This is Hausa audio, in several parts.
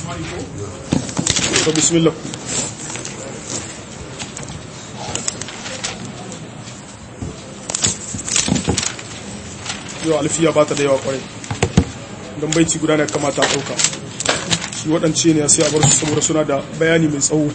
to bismillah yau alfiya ba ta da yawa kwarai don baiti guda ne kamata a ɗauka shi waɗance ne sai a bar su saboda suna da bayani mai tsawo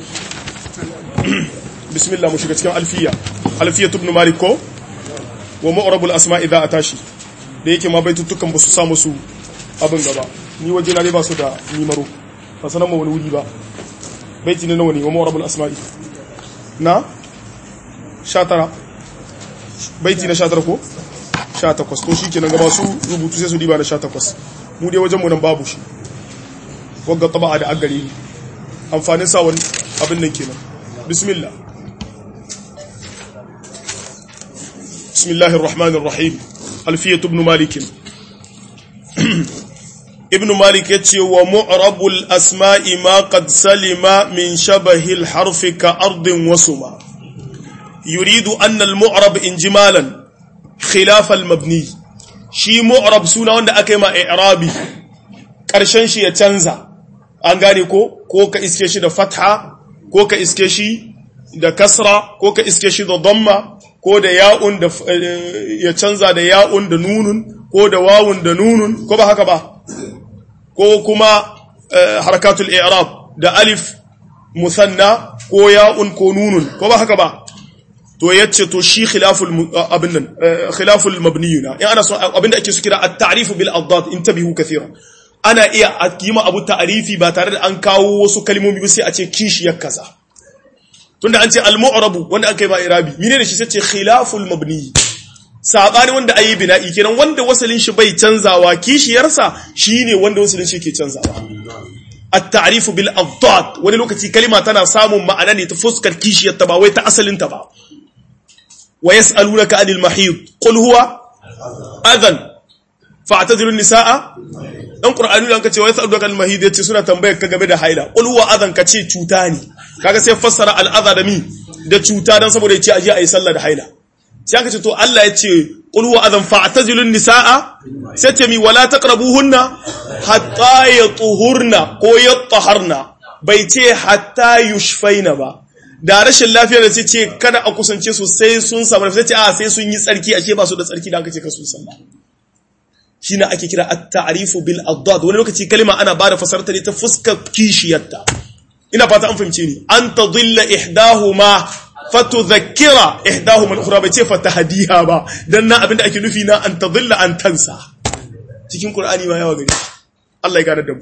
bismillah mu shiga cikin alfiya alfiya tubnu malik ko wa ma'rabul asma idza atashi da yake ma baitutukan ba su samu su abin gaba ni waje na dai ba su da nimaro ba sanan ma wani wuri ba baiti ne nawa ne wa ma'rabul asma'i na 19 baiti na 19 ko 18 to shi kenan gaba su rubutu sai su diba na 18 mu dai wajen mu nan babu shi wagga taba'a da agare ni amfanin sa wani abin nan kenan bismillah bismillahir rahmanir rahim alfiyatu ibn malik ibn malik yace wa mu'rabul asma'i ma qad salima min shabahi al-harf ka ardin wasuma yuridu anna al-mu'rab injimalan khilaf al-mabni shi mu'rab suna wanda aka yi ma i'rabi karshen shi ya canza an gane ko ko ka iske shi da fatha ko ka iske shi da kasra ko ka iske shi da damma ko da ya'un da ya canza da ya'un da nunun ko da wawun da nunun ko ba haka ba ko kuma harakatul i'rab da alif musanna ko ya'un ko nunun ko ba haka ba to yace to shi khilaful abin nan khilaful mabniyuna in ana so abinda ake su kira at-ta'rif bil adad intabihu kathiran ana iya yi ma abu ta'rifi ba tare da an kawo wasu kalmomi ba sai a ce kishiyar kaza tunda an ce al-mu'rabu wanda aka yi ba irabi mine da shi sai ce khilaful mabni sabani wanda ayi bina'i kenan wanda wasalin shi bai canzawa kishiyarsa shine wanda wasalin shi ke canzawa at-ta'rifu bil adad wani lokaci kalima tana samun ma'ana ne ta fuskar kishiyar ta ba wai ta asalin ta ba wa yas'alunaka anil mahid qul huwa adhan fa'tadilu an-nisaa dan qur'ani dan kace wa yas'alunaka anil mahid yace suna tambayar ka game da haila qul huwa adhan kace cuta ne kaga sai fassara al-adha da mi da cuta dan saboda yace aje ayi sallah da haila sai aka ce to Allah yace qul huwa adhan fa'tadilu an-nisaa sai ce mi wala taqrabuhunna hatta yatuhurna ko yataharna bai ce hatta yushfaina ba da rashin lafiya da sai ce kada a kusance su sai sun samu sai ce a sai sun yi tsarki ashe ba su da tsarki da aka ce ka su sallah shine ake kira at-ta'rifu bil adad wani lokaci kalma ana ba da fasarta ne ta fuskar kishiyarta ina fata an fahimce ni an tadilla ihdahuma fatudhakkira ihdahuma al-ukhra bai ce fatahdiha ba dan nan abinda ake nufi na an tadilla an tansa cikin qur'ani ma yawa gari Allah ya gane da mu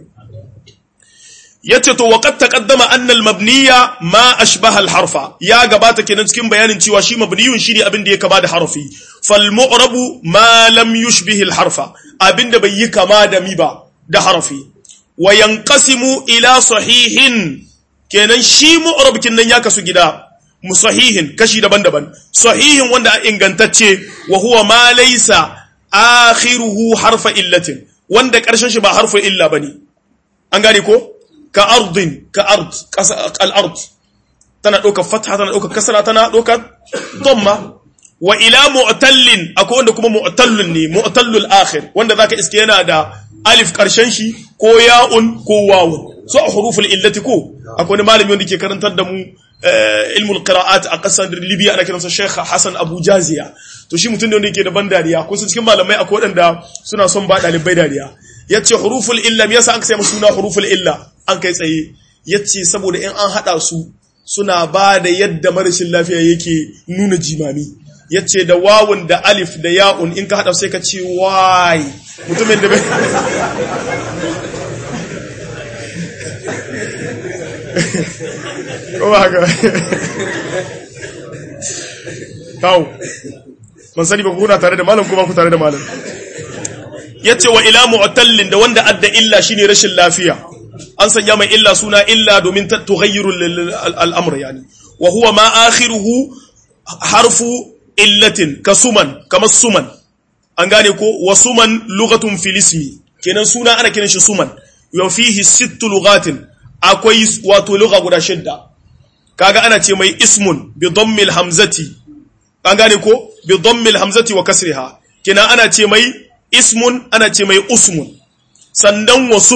yace to waqad taqaddama anna al-mabniya ma ashbaha al-harfa ya gabata kenan cikin bayanin cewa shi mabniyun shine abin da ya kama da harfi fal mu'rabu ma lam yushbih al-harfa abinda bai yi kama da mi ba da harfi wa yanqasimu ila sahihin kenan shi mu'rab nan ya kasu gida musahihin kashi daban-daban sahihin wanda a ingantacce wa huwa ma laysa akhiruhu harfa illatin wanda karshen shi ba harfa illa bane an gane ko ka ardin ka ard al-ard tana ɗaukar fatha tana ɗaukar kasara tana ɗaukar dhamma wa ila mu'tallin akwai wanda kuma mu'tallun ne mu'tallul akhir wanda zaka iske yana da alif karshen shi ko ya'un ko wawun so a huruful illati ko akwai wani malami wanda ke karantar da mu ilmul qira'at a kasar Libya ana kiransa Sheikh Hassan Abu Jaziya to shi mutum ne wanda yake da ban dariya ko su cikin malamai akwai wadanda suna son ba dalibai dariya yace huruful illa me yasa an sai musu suna huruful illa an kai tsaye yace saboda in an hada su suna ba da yadda marashin lafiya yake nuna jimami yace da wawun da alif da ya'un in ka hada sai ka ce wai mutumin da bai ko haka kawo man sani ba ku kuna tare da malam ko ba ku tare da malam yace wa ila mu'tallin da wanda adda illa shine rashin lafiya an sanya mai illa suna illa domin tughayyiru al'amr yani wa huwa ma akhiruhu harfu illatin kasuman kama suman an gane ko wa suman lughatun fil ismi kenan suna ana kiran shi suman wa fihi sittu lughatin akwai wato lugha guda shidda kaga ana ce mai ismun bi dhammil hamzati an gane ko bi dhammil hamzati wa kasriha kenan ana ce mai ismun ana ce mai usmun sandan wa sumun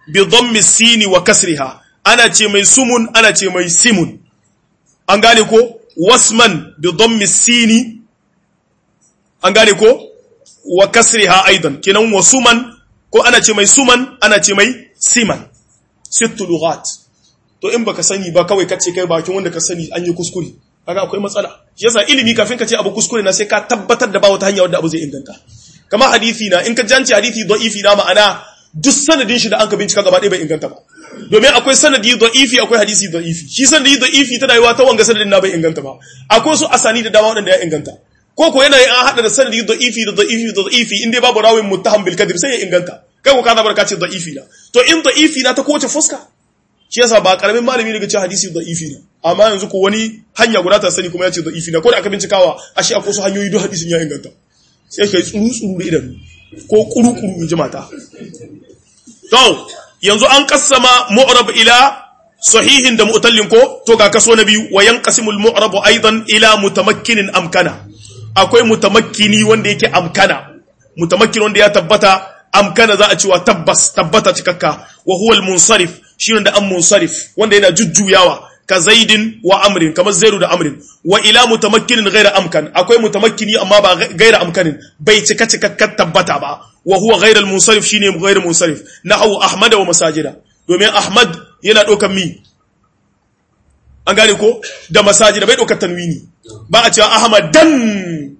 bi dhammi sini wa kasriha ana ce mai sumun ana ce mai simun an gane ko wasman bi dhammi sini an gane ko wa kasriha aidan kenan wasuman ko ana ce mai suman ana ce mai siman sittu lughat to in baka sani ba kawai kace kai bakin wanda ka sani an yi kuskure kaga akwai matsala shi yasa ilimi kafin ka ce abu kuskure na sai ka tabbatar da ba wata hanya wadda abu zai inganta kamar hadisi na in ka janci hadisi da'ifi na ma'ana duk sanadin shi da an ka bincika gaba ɗaya bai inganta ba domin akwai sanadi da'ifi akwai hadisi da'ifi shi sanadi da'ifi tana yiwa ta wanga sanadin na bai inganta ba akwai su asani da dama waɗanda ya inganta ko ko yana an hada da sanadi da'ifi da da'ifi da da'ifi inda babu rawin muttaham bil kadhib sai ya inganta kai ko ka zabar ka ce da'ifi na to in da'ifi na ta kowace fuska shi yasa ba karamin malami daga ce hadisi da'ifi na amma yanzu ko wani hanya guda ta sani kuma ya ce da'ifi na ko da aka bincikawa ashe akwai su hanyoyi duk hadisin ya inganta sai kai tsuru tsuru da idanu ko kuru kuru in ji mata to yanzu an kassama mu'rab ila sahihin da mu'tallin ko to ga kaso na biyu wa yanqasimul mu'rab aidan ila mutamakkinin amkana akwai mutamakkini wanda yake amkana mutamakkin wanda ya tabbata amkana za a cewa tabbas tabbata cikakka wa huwa al-munsarif shi da an munsarif wanda yana jujjuyawa ka zaidin wa amrin kamar zairu da amrin wa ila mutamakkinin ghaira amkan akwai mutamakkini amma ba ghaira amkanin bai cika cikakkar tabbata ba wa huwa ghaira al-munsarif shine ghaira munsarif nahu ahmad wa masajida domin ahmad yana dokan mi an gane ko da masajida bai dokar tanwini ba a cewa ahmadan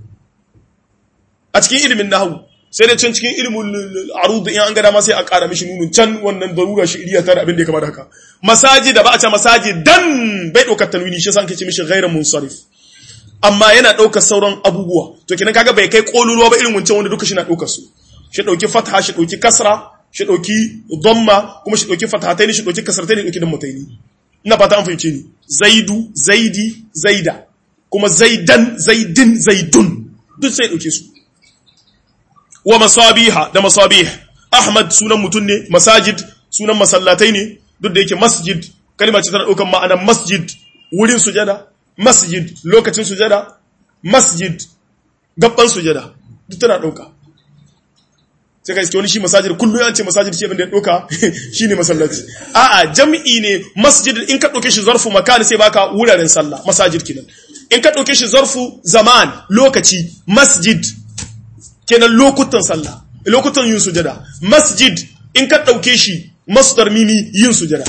a cikin ilimin nahwu sai dai can cikin ilimin arud in an ga dama sai a ƙara mishi nunun can wannan darura shi iriya tare abin da ya kama da haka masaji da ba a ce masaji dan bai ɗaukar tanwini shi yasa an ce mishi ghairu munsarif amma yana ɗaukar sauran abubuwa to kenan kaga bai kai kololuwa ba irin wancan wanda duka shi na ɗaukar su shi ɗauki fatha shi ɗauki kasra shi ɗauki dhamma kuma shi ɗauki fathataini shi ɗauki kasrataini ɗauki dan mutaini ina fata an fahimce ni zaidu zaidi zaida kuma zaidan zaidin zaidun duk sai ɗauke su wa masabiha da masabih ahmad sunan mutum ne masajid sunan masallatai ne duk da yake masjid kalma ce tana daukan ma'anar masjid wurin sujada masjid lokacin sujada masjid gabban sujada duk tana dauka sai ka iske wani shi masajid kullu an ce masajid ce abin da ya dauka shine masallaci a'a jam'i ne masjid in ka dauke shi zarfu makan sai baka wuraren sallah masajid kenan in ka dauke shi zarfu zaman lokaci masjid kenan lokutan sallah lokutan yin sujada masjid in ka ɗauke shi masdar mimi yin sujada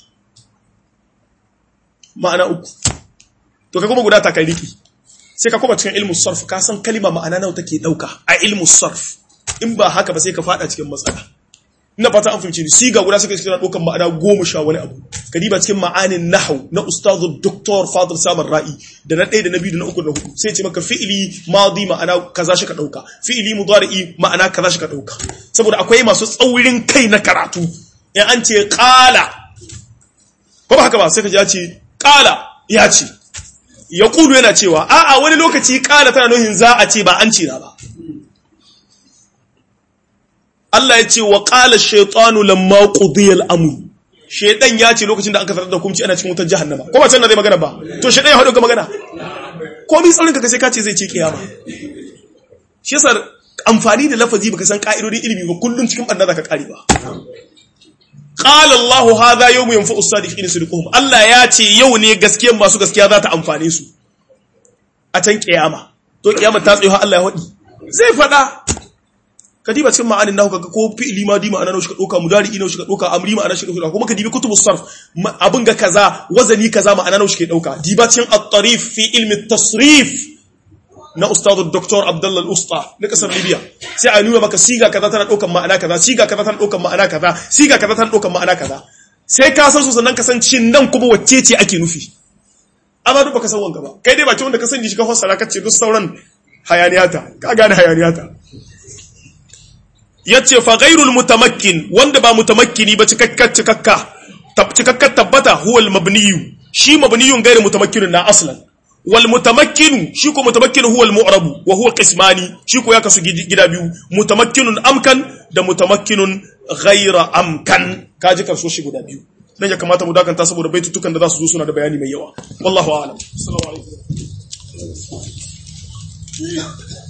ma'ana uku to ka kuma guda ta kai riki sai ka kuma cikin ilmu sarf ka san kalima ma'ana nawa take ɗauka a ilmu sarf in ba haka ba sai ka fada cikin matsala ina fata an fahimci ni siga guda suka cikin ɗaukan ma'ana goma sha wani abu ka diba cikin ma'anin nahau na ustazu doktor fadil samar ra'i da na ɗaya da na biyu da na uku da hudu sai ce maka fi'ili madi ma'ana kaza shi ka ɗauka fi'ili mudari'i ma'ana kaza shi ka ɗauka saboda akwai masu tsaurin kai na karatu in an ce ƙala ko ba haka ba sai ka ji ya ce ƙala ya ce ya kudu yana cewa a'a wani lokaci ƙala tana nuhin za a ce ba an ce na ba Allah ya ce wa ƙala shaitanu lamma qudiyal amru shaitan ya ce lokacin da aka tarar da hukunci ana cikin wutar jahannama ko ba can na zai magana ba to shaitan ya haɗu ga magana ko mi tsaurin ka sai ka ce zai ce kiyama shi yasa amfani da lafazi baka san ka'idodin ilimi ba kullun cikin banda zaka kare ba qala Allah hadha yawmu yanfa'u as-sadiqina sidquhum Allah ya ce yau ne gaskiyar masu gaskiya za ta amfane su a can kiyama to kiyama ta tsayo Allah ya hadi zai fada kadiba cikin ma'anin nahu kaga ko fi'li ma dima ana shi ka doka mudari ina shi ka doka amri ma ana shi ka doka kuma kadibi kutubus sarf abin ga kaza wazani kaza ma'ana shi ke dauka diba cikin at-tarif fi ilmi at-tasrif na ustadu Dr. Abdullah Al-Usta na kasar Libya sai a nuna maka siga kaza tana daukan ma'ana kaza siga kaza tana daukan ma'ana kaza siga kaza tana daukan ma'ana kaza sai ka san su sannan ka san cin nan kuma wacce ce ake nufi amma duk baka san wanka ba kai dai bakin wanda ka sani shi ka fassara ka ce duk sauran hayaniyata ka gane hayaniyata yace fa ghairul mutamakkin wanda ba mutamakkini ba cikakkar cikakka cikakkar tabbata huwal mabniyu shi mabniyun gairu mutamakkinun na aslan wal mutamakkinu shi ko mutamakkinu huwa al mu'rabu wa huwa qismani shi ko ya kasu gida biyu mutamakkinun amkan da mutamakkinun ghaira amkan kaji karso shi guda biyu dan ya kamata mu dakanta saboda baitutukan da za su zo suna da bayani mai yawa wallahu a'lam assalamu alaikum